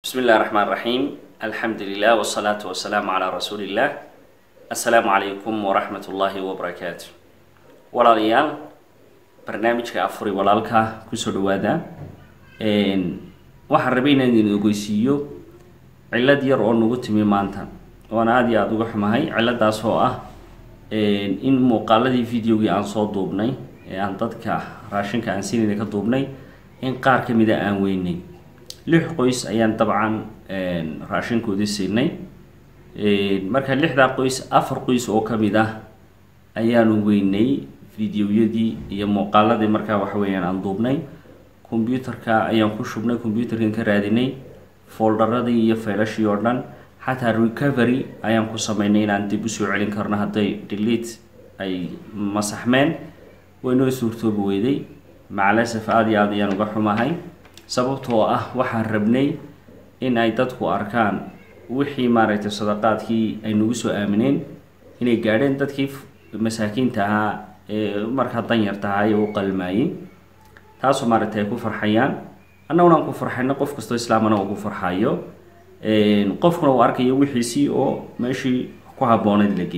bismi illahi raxmaan raxiim alxamdu lilah wsalaatu wasalaamu calaa rasuuli illah assalaamu calaykum waraxmat ullaahi wabarakaatu walaalayaal barnaamijka afuri walaalka kusoo dhawaada waxaan rabay inaan idin ogeysiiyo cillad yar oo nagu timi maanta oona aada iyo aada uga xumahay cilladaas oo ah in muuqaaladii videogii aan soo duubnay ee aan dadka raashinka aan sinayna ka duubnay in qaar ka mida aan weynay lix qoys ayaan dabcan raashinkoodii siinay marka lixdaa qoys afar qoys oo ka mid ah ayaanu weynay videoyadii iyo muuqaaladii markaa waxa weeyaan aan duubnay combyuterka ayaan ku shubnay combyuterkan ka raadinay foldaradii iyo faylashii oo dhan xataa recovery ayaan ku sameynay inaan dib usoo celin karno hadday delete ay masaxmeen waynoo suurtoobi weyday macalasaf aada iyo aada ayaan uga xumahay sababtoo ah waxaan rabnay in ay dadku arkaan wixii maaragtay sadaqaadkii ay nagu soo aamineen inay gaadheen dadkii masaakiinta ahaa ee markaa danyarta ahaa ee u qalmaayey taasoo maaragtay ay ku farxayaan annaguna aan ku farxayno qof kastoo islaamana uu ku farxayo qofkuna uu arkayo wixiisii oo meeshii ku habbooneyd la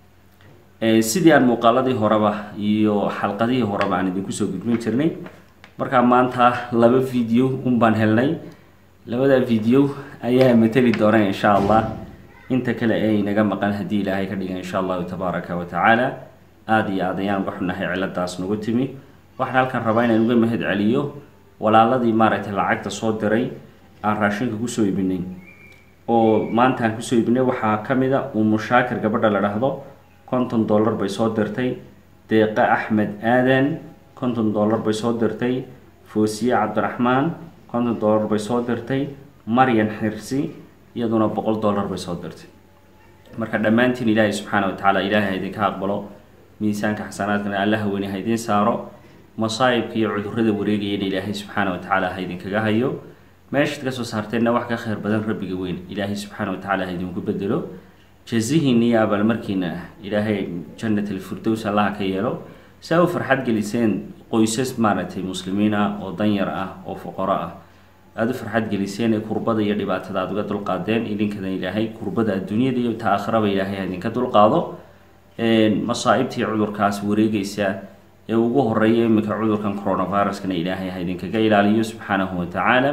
geeyey sidii aan muuqaaladii horeba iyo xalqadihii horeba aan idinku soo gudbin jirnay markaa maanta laba video un baan helnay labada video ayaa mateli doona insha allah inta kale ee inaga maqan haddii ilaahay ka dhiga insha allahu tabaaraka wa tacaala aada iyo aad ayaan uga xunahay ciladaas nagu timi waxaan halkan rabaa inaan uga mahad celiyo walaaladii maaragtay lacagta soo diray aan raashinka kusoo ibinay oo maanta aan kusoo ibinay waxaa ka mid a umushaakir gabadha la dhahdo konton dollar bay soo dirtay deeqa axmed aadan konton dollar bay soo dirtay foosiye cabdiraxmaan konton dollar bay soo dirtay maryan xirsi iyaduna boqol dollar bay soo dirtay marka dhammaantiin ilaahay subxaana wa tacaala ilaahay ha idinka aqbalo miisaanka xasanaadkana allaha weyne ha idiin saaro masaa'ibka iyo cudurrada wareegayana ilaahay subxaana wa tacaala ha idinkaga hayo meeshaad ka soo saarteenna wax ka khayr badan rabbiga weyn ilaahay subxaana wa tacaala ha idinku bedelo jazihiina iyo abaalmarkiina ilaahay jannat alfirdows allaha ka yeelo saa u farxad geliseen qoysas maaragtay muslimiin ah oo danyar ah oo fuqaro ah aada u farxad geliseen ee kurbada iyo dhibaatada aada uga dulqaadeen idinkana ilaahay kurbada adduunyada iyo ta aakhiraba ilaahay ha idinka dulqaado masaa'ibtii cudurkaas wareegaysa ee ugu horeeya iminka cudurkan coronaviruskana ilaahay ha idinkaga ilaaliyo subxaanahu wa tacaala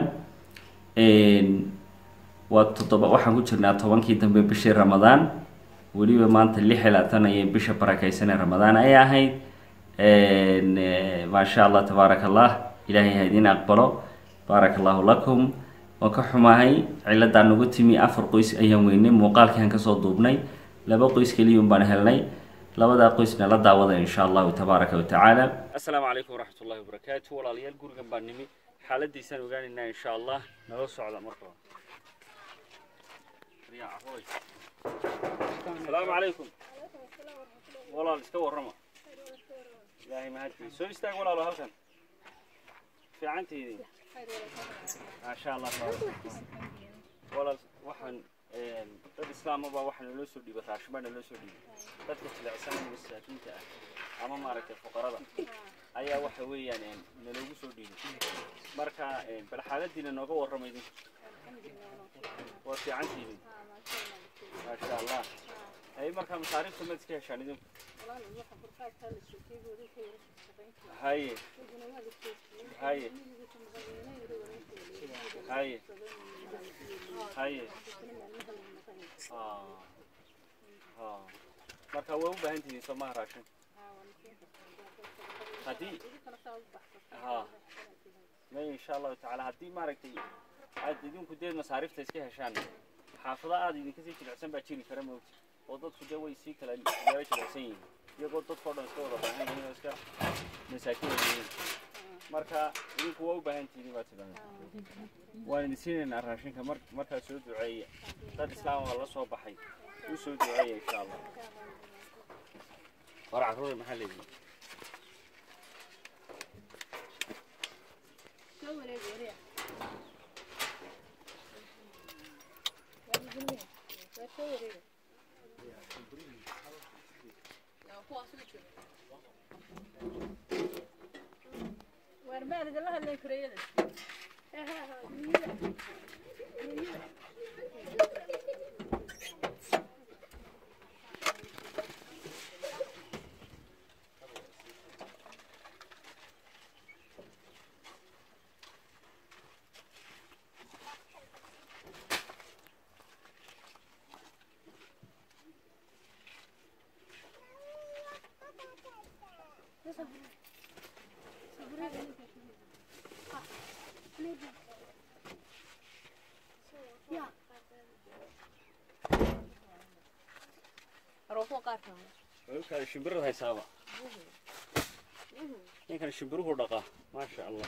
waa toddoba waxaan ku jirnaa tobankii dambe bishii ramadaan weliba maanta lix iyo labaatan ayay bisha barakeysan ee ramadaan ay ahayd maasha allah tabaaraka allah ilaahay ha idiin aqbalo baaraka allahu lakum waan ka xumahay ciladaa nagu timi afar qoys ayaan weynay muuqaalkiiaan kasoo duubnay laba qoys keliyun baan helnay labadaa qoysna la daawada insha allahu tabaaraka wa tacaala assalaamu calaykum waraxmat ullahi wabarakaatu walaalayaal gurigan baan nimi xaaladiisaan ogaanaynaa insha allah nala socda marka asalaamu calaykum walaal iska warrama ilaahay mahadkii soo istaag walaalo halkan fiicantiidii maasha allah walaal waxaan dad islaamaba waxaa naloo soo dhiibay raashin baa naloo soo dhiibay dadka jilecsan masaakiinta ah ama maaragtay fuqarada ayaa waxa weeyaan naloogu soo dhiibay marka bal xaaladiina nooga warrama idinku waa fiicantiidii maasha allah ay markaa masaariifta maad iska heshaan idinku haye haye haye haye marka waa u baahan tihiin soo maha raashin haddii ha may insha allahu tacaala haddii maaragtay aad idinku dee masaariifta iska heshaan xaafada aada idinka sii jilicsan baa jiri kara moogta oo dadku dee way sii kala yaaba jilicsan yihiin iyagoo dadkao dhan iska wada baahan yihiin oo iska masaakiin yihiin marka idinku waa u baahan tihiin baa tidhahda waan idin siinaynaa raashinka mar markaa soo duceeya dad islaam waa la soo baxay u soo duceeya insha allah war carruur maxaa leeyihin Waar maal idinla hadlay kureyada. wiilkaada shimbirada haysaaba ninkan shimbiruhu dhaqaa maasha allah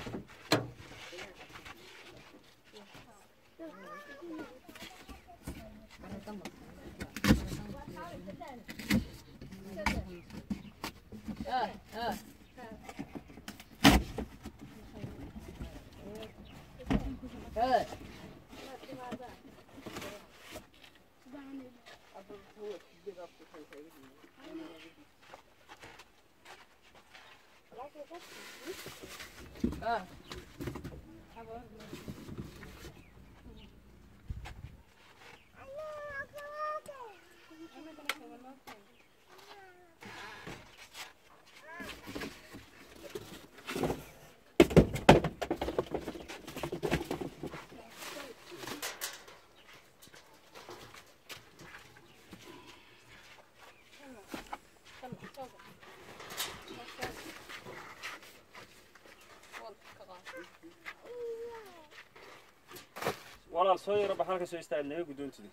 walaal soo yaro baxal ka soo istaag naga guddoontida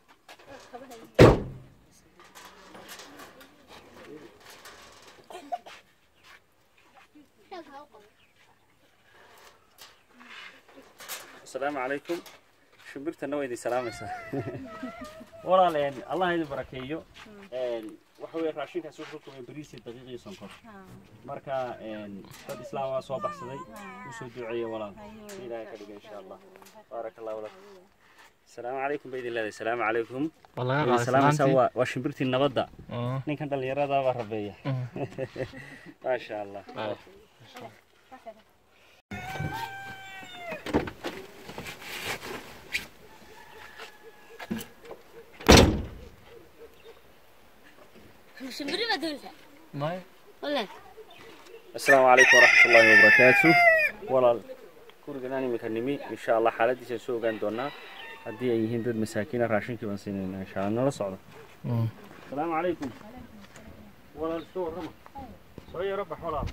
asalaamu calaykum shimbirtana waa idin salaamaysaa walaal een, allah idin barakeeyo een, waxa weeye raashinkaas wuxuu ka kooban bariis iyo daqiiq iyo sonkor marka een, dad islaam waa soo baxsaday usoo duceeya walaal ilaahay ka dhiga insha allah baaraka allahu lakum asalaamu calaykum ba idin leedahay asalaamu calaykum والله idin قاعد salaamaysaa سلامتي waa waa shimbirtii nabadda اه ninkan dhallinyarada baa rabeeya maasha allah آه. شمبري ما دولها ما ولا asalaamu calaykum waraxmat ullaahi wabarakaatu walaal guriganaan iminka nimi insha allah xaaladiisa soo ogaan doonaa haddii ay yihiin dad masaakiina raashinkii baan siinayna insha allah nala socdo asalaamu calaykum walaal iska warrama soo yaro bax walaal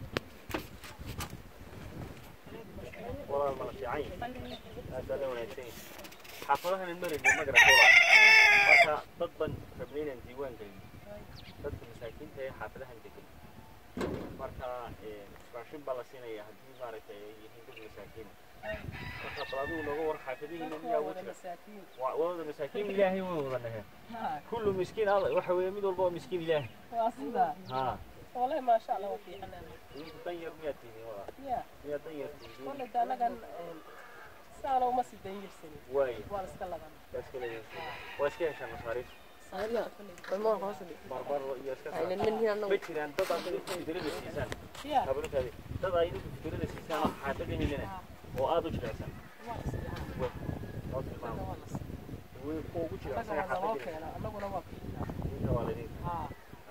walaal mala fiican yahay aad baa la wanaagsan yahay xaafadahan marayna ma garata walaal marka dad ban rabnay inaan diiwaan gelin dadka masaakiinta ee xaafadahan degan marka raashin baa la siinaya haddii maaragtay ay yihiin dad masaakiina marka bal adigu nooga war xaafadihiina miyaa ugu jira waa wada masaakiin ilaahay way wada dhaheen kullu miskiin alla waxa weeye mid walba waa miskiin ilaahay واصلة ها والله ما شاء الله وفي حنان idinku dan yar miyaad tihiin walaa يا miyaad dan yar tihiin والله ده أنا كان سنة وما سيدين يرسل waaye وأنا سكلا waa iska leeyihiin waa iska heshaan masaariif أنا ما غاصلي marmar iyo iska أنا saar من هنا ma jiraan dad aad idinku fikrada siisaan يا habalkaadi dad aad idinku fikrada siisaan oo xaafadihiinana oo aad u jirecsan oo tilmaamo way kuwa ugu jirecsan أنا أنا xaafadihiina واقع أنا أنا واقع inta waa ladin آه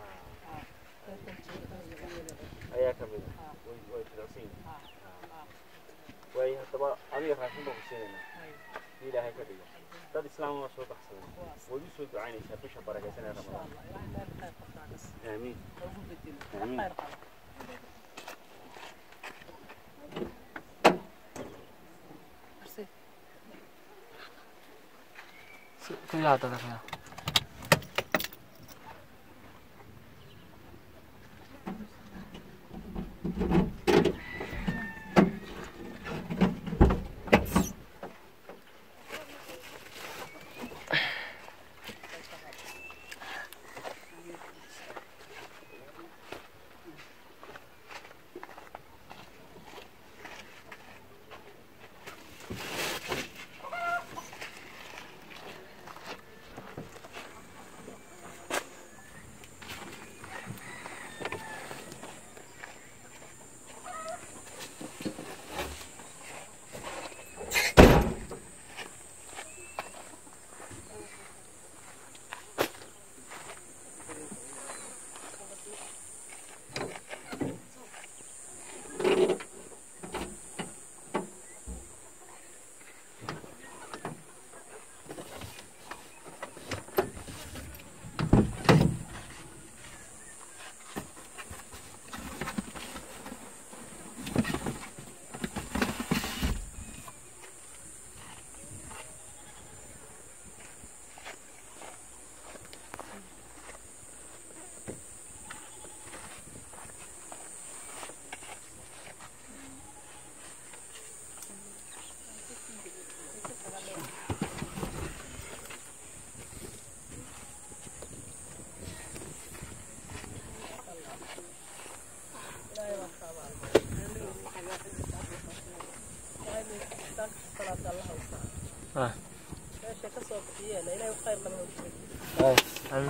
ayaa ka mid ah way way jirecsan yihiin waaye haddaba adiga raashin baan ku siinaynaa si ilaahay ka dhigo dad islaam waa soo baxsaday waad u soo ducaynaysaa bisha barakaysan ee ramadaan aamiin aamiin كلها تذكرها soo bixiyeen ilaahay khayr qaba ha u jeedo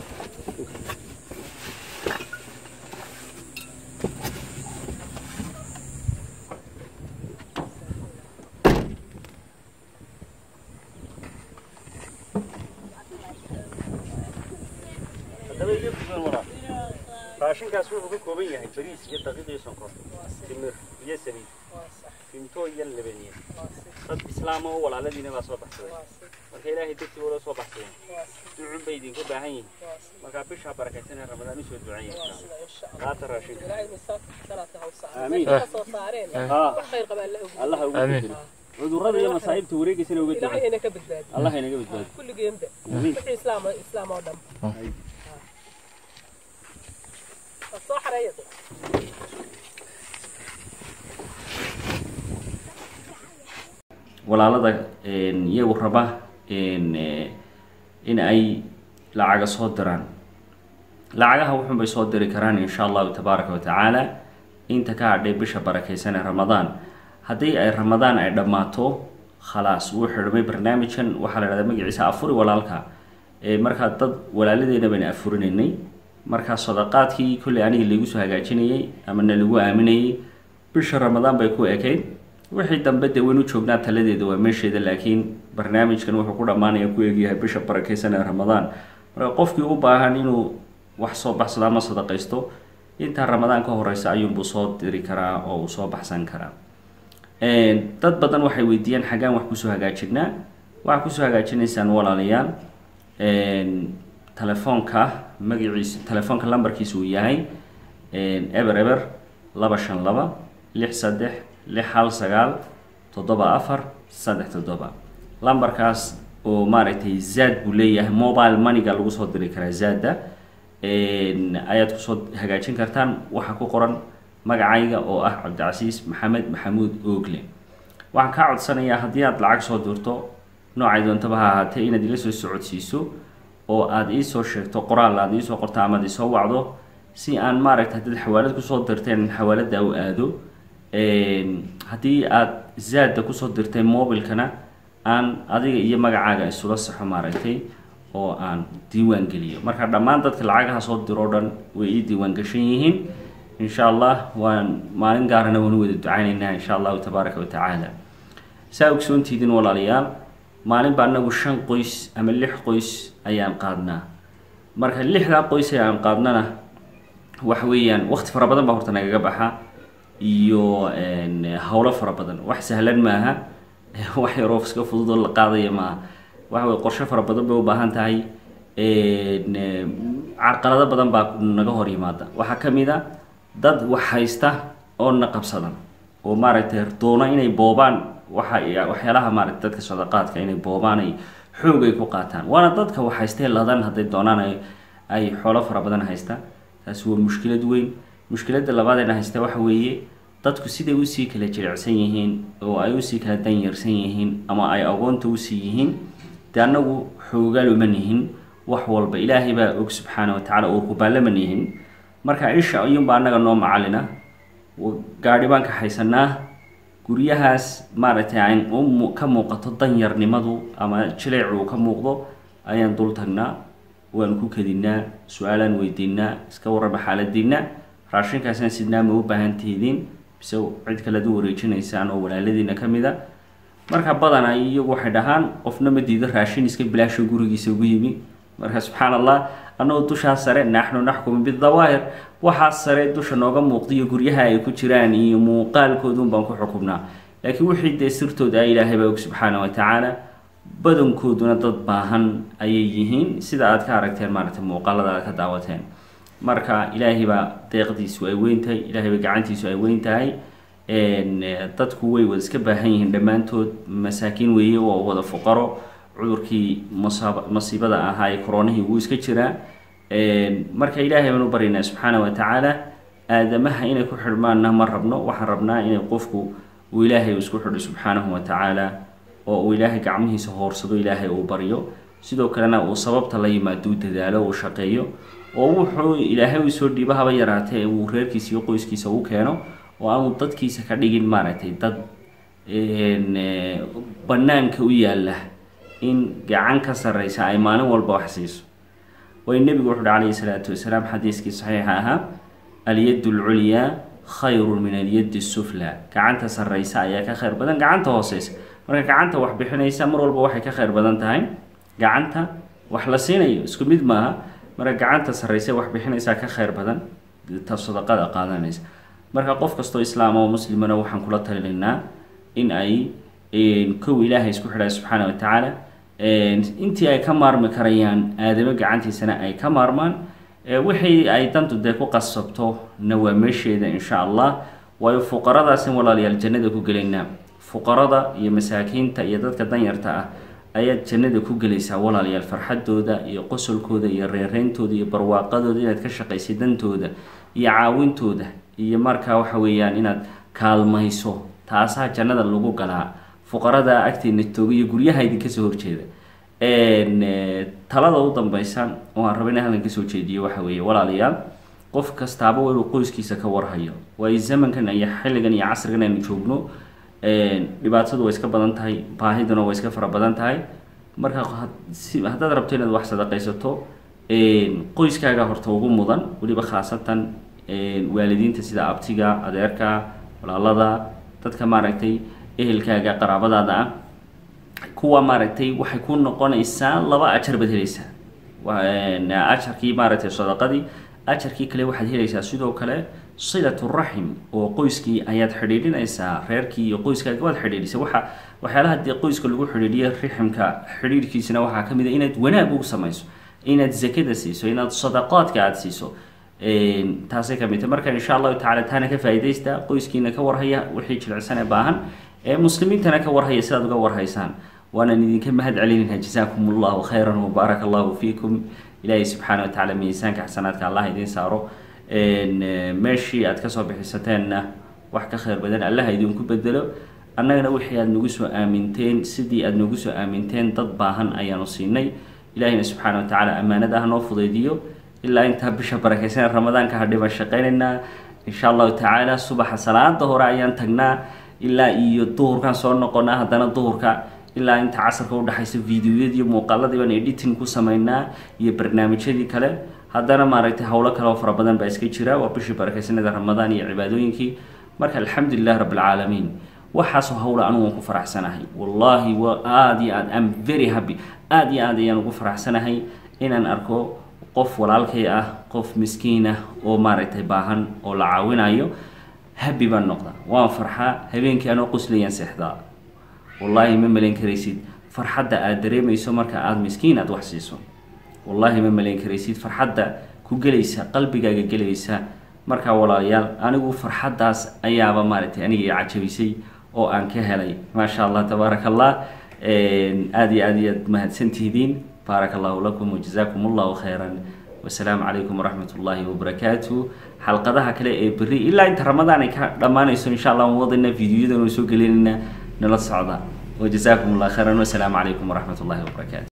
haddaba iga kusan waraa raashinkaas wuxuu ka kooban yahay bariis iyo daqiiq iyo sonkor timir iyo saliid waa sax finto iyo labaniye waa sax dad islaama oo walaaladiina baa soo baxsaday waa sax marka ilaahay dartii wala soo baxsadeen waa sax ducun bay idinka baahan yihiin waa sax markaa bishaa barakaysan ee ramadaan usoo duceeya waa sida insha allah qaata raashinka ilaahay misaanka xasanaadka ha u saaro Amiin. meesha ka soo saareen Ah. wax khayr qaba alla ogu allaha ugu Amiin. bedelo cudurrada iyo masaa'ibta wareegaysana uga ilaahay ducay ina ka badbaadi allah inaga badbaado kulligeenba Amiin. wixii islaam islaam oo dhan waa soo xareeya walaalada iyagu raba in ay lacaga soo diraan lacagaha wuxun bay soo diri karaan insha allahu tabaaraka wa tacaala inta ka hadhay bisha barakaysan ee ramadaan haddii ay ramadaan ay dhammaato khalaas wuu xidhmay barnaamijkan waxaa la dhahdaa magaciisa afuri walaalka ee markaa dad walaaladeena bayna afurinaynay markaa sadaqaadkii kolley aniga laigu soo hagaajinayay ama na lagu aaminayay bisha ramadaan bay ku ekayd wixii dambe dee waynu joognaa taladeeda waa meesheeda laakiin barnaamijkan wuxuu ku dhammaanaya ku eegyahay bisha barakaysan ee ramadaan marka qofkii u baahan inuu wax soo baxsado ama sadaqaysto intaa ramadaan ka horeysa ayuunbuu soo diri karaa oo uu soo baxsan karaa dad badan waxay weydiiyaan xaggaan wax kusoo hagaajinaa waxaa kusoo hagaajinaysaan walaalayaal telefoonka magaciisa telefoonka lambarkiisa uu yahay eber eber laba shan laba lix saddex lix hal sagaal toddoba afar saddex toddoba lambarkaas oo maaragtay zaad buu leeyahay mobile moneyga lagu soo diri karaa zaada ayaad kusoo hagaajin kartaan waxaa ku qoran magacayga oo ah cabdicasiis maxamed maxamuud oogle waxaan kaa codsanayaa haddii aad lacag soo dirto noocay doontaba ha ahaatee inaad ila soo socodsiiso oo aada iisoo sheegto qoraal aada iisoo qorto amaad isoo wacdo si aan maaragtay haddaad xawaalad kusoo dirteen xawaalada u aado haddii aad zaada kusoo dirtay mobilkana aan adiga iyo magacaaga isula saxo maaragtay oo aan diiwaan geliyo marka dhammaan dadka lacagaha soo diro o dhan way ii diiwaan gashan yihiin insha allah waan maalin gaarana waanu wada ducaynaynaa insha allahu tabaaraka wa tacaala saa ogsoontiidin walaalayaal maalin baa anagu shan qoys ama lix qoys ayaan qaadnaa marka lixdaa qoys ee aan qaadnana waxa weeyaan waqti fara badan baa horta nagaga baxa iyo howlo fara badan wax sahlan maaha wax yaroo iska fudud oo la qaadaya maaha waxa weye qorshe fara badan bay u baahan tahay carqalado badan baa naga hor yimaada waxaa ka mid a dad wax haysta oo na qabsadan oo maaragtay doono inay boobaan waxa waxyaalaha maaragtay dadka sadaqaadka inay boobaan ay xoog ay ku qaataan waana dadka wax haystee ladan hadday doonaan ay ay xoolo fara badan haysta taasi waa mushkilad weyn mushkiladda labaadena haysta waxa weeye dadku siday usii kala jilicsan yihiin oo ay usii kala danyarsan yihiin ama ay agoonta usii yihiin dee annagu xoogaal uma nihin wax walba ilaahay baa og subxaana wa tacala oo kubaalaman yihin marka isha ayuunbaa annaga noo macalina gaadhi baan ka haysanaa guryahaas maaragtay aan u ka muuqato danyarnimadu ama jileec uu ka muuqdo ayaan dul tagnaa waan ku kedinaa su-aalaan weydiinaa iska warraba xaaladiina raashinkaasna sidnaa ma u baahan tihidiin bise cid kalead u wareejinaysaan oo walaaladiina ka mid a marka badana iyagu waxay dhahaan qofna ma diido raashin iska bilaasho gurigiisa ugu yimi marka subxaan allah annagoo dushaa sare naxnu naxkumu bidawaahir waxaa sare dusha nooga muuqda iyo guryaha ay ku jiraan iyo muuqaalkoodun baan ku xukumnaa laakiin wixii dee sirtooda ilaahay baa og subxaana wa tacaala badankooduna dad baahan ayay yihiin sida aad ka aragteen maaragtay muuqaalada aad ka daawateen marka ilaahay baa deeqdiisu ay weyn tahay ilaahay baa gacantiisu ay weyn tahay dadku way wada iska baahan yihiin dhammaantood masaakiin weeye oo wada fuqaro cudurkii musaab masiibada ahaa ee koronihii wuu iska jiraa marka ilaahay baan u baryaynaa subxaana wa tacaala aadamaha inay ku xidhmaanna ma rabno waxaan rabnaa inay qofku uu ilaahay isku xidho subxaanahu wa tacaala oo uu ilaahay gacmihiisa hoorsado ilaahay uu baryo sidoo kalena uu sababta la yimaado u dadaalo uu shaqeeyo oo wuxuu ilaahay u soo dhiibo haba yaraatee uu reerkiisa iyo qoyskiisa u keeno oo aanu dadkiisa ka dhigin maaragtay dad banaanka u yaalla in gacan ka sarreysa ay maalin walba wax siiso way nebigu wuxu uhi calayhi salaatu wasalaam xadiiskii saxiixa ahaa alyad lculyaa khayrun min alyadi sufla gacanta sarreysa ayaa ka khayr badan gacanta hooseysa marka gacanta wax bixinaysa mar walba waxay ka khayr badan tahay gacanta wax la siinayo isku mid maaha marka gacanta sarreysa wax bixinaysaa ka khayr badan ta sadaqada qaadanaysa marka qof kastoo islaam oo muslimana waxaan kula talinaynaa in ay kow ilaahay isku xidhay subxaana wa tacaala intii ay ka maarmi karayaan aadamo gacantiisana ay ka maarmaan wixii ay dantu dee ku qasabto na waa meesheeda insha allah waayo fuqaradaasin walaalayaal jannada ku gelaynaa fuqarada iyo masaakiinta iyo dadka danyarta ah ayaad jannada ku gelaysaa walaalayaal farxadooda iyo qosolkooda iyo reereyntooda iyo barwaaqadooda inaad ka shaqaysay dantooda iyo caawintooda iyo markaa waxa weeyaan inaad kaalmayso taasaa jannada lagu galaa fuqarada agteena tooga iyo guryaha idinka soo horjeeda talada u dambeysa oo aan raba ina halkan kasoo jeediyo waxa weeye walaalayaal qof kastaaba waa inuu qoyskiisa ka warhayo waayo zamankan iyo xilligan iyo casrigan aynu joogno dhibaatadu way iska badan tahay baahiduna way iska fara badan tahay marka haddaad rabto inaad wax sadaqaysato qoyskaaga horta ugu mudan weliba khaasatan waalidiinta sida abtiga adeerka walaalada dadka maaragtay ehelkaaga qaraabadaada ah kuwa maaragtay waxay ku noqonaysaa laba ajar baad helaysaa ajarkii maaragtay sadaqadii ajarkii kale waxaad helaysaa sidoo kale silatu raxim oo qoyskii ayaad xidhiidhinaysaa reerkii iyo qoyskaaga waad xidhiidhisay waxa waxyaalaha dee qoyska lagu xidhiidhiyo riximka xidhiidhkiisana waxaa ka mid a inaad wanaag ugu samayso inaad zakada siiso inaad sadaqaadka aada siiso taasay ka mid tahay marka insha allahu tacala taana ka faa'iidaysta qoyskiina ka warhaya wixii jilicsan ee baahan ee muslimiintana ka warhaya sidaad uga warhaysaan waanaan idinka mahad celinayna jazaakum allahu khayran wabaaraka allahu fiikum ilaahay subxaana wa tacaala miisaanka xasanaadka allah idiin saaro meeshii aad kasoo bixisateenna wax ka khayr badan allaha idinku bedelo annagana wixii aada nagu soo aaminteen sidii aada nagu soo aaminteen dad baahan ayaanu siinay ilaahayna subxaana wa tacaala ammaanada ha noo fudaydiyo ilaa intaa bisha barakeysan ramadaanka hadhiban shaqaynaynaa insha allahu tacaala subaxa salaada hore ayaan tagnaa ilaa iyo duhurkaan soo noqonaa haddana duhurka ilaa inta casarka udhexaysa videoyadii muuqaaladii baan editing ku sameynaa iyo barnaamijyadii kale haddana maaragtay howlo kale oo fara badan baa iska jira waa bishii barakeysanada ramadaan iyo cibaadooyinkii marka alxamdulilah rabb alcaalamiin waxaasoo howla anigu waan ku faraxsanahay wallaahi wa aada iyo aad am very happy aada iyo aad ayaan ugu faraxsanahay inaan arko qof walaalkay ah qof miskiin ah oo maaragtay baahan oo la caawinayo habi baan noqdaa waan farxaa habeenkii anoo quslayaan seexdaa wallaahi ma malayn karaysid farxadda aada dareemayso marka aada miskiin aada wax siiso wallaahi ma malayn karaysid farxadda ku gelaysa qalbigaaga gelaysa markaa walaalayaal anigu farxaddaas ayaaba maaragtay aniga i cajabisay oo aan ka helay maasha allah tabaaraka allah aada iyo aada iyaad mahadsantihidiin baarak allahu lakum wajazaakum allahu khayran wasalaamu calaykum waraxmat ullaahi wabarakaatu xalqadaha kale ee berri ilaa inta ramadaan ay ka dhammaanayso insha allah waan wadayna videoyadan oo soo gelinayna nala socda wajazaakum allah khayran wasalaamu calaykum waraxmat ullahi wabarakaatu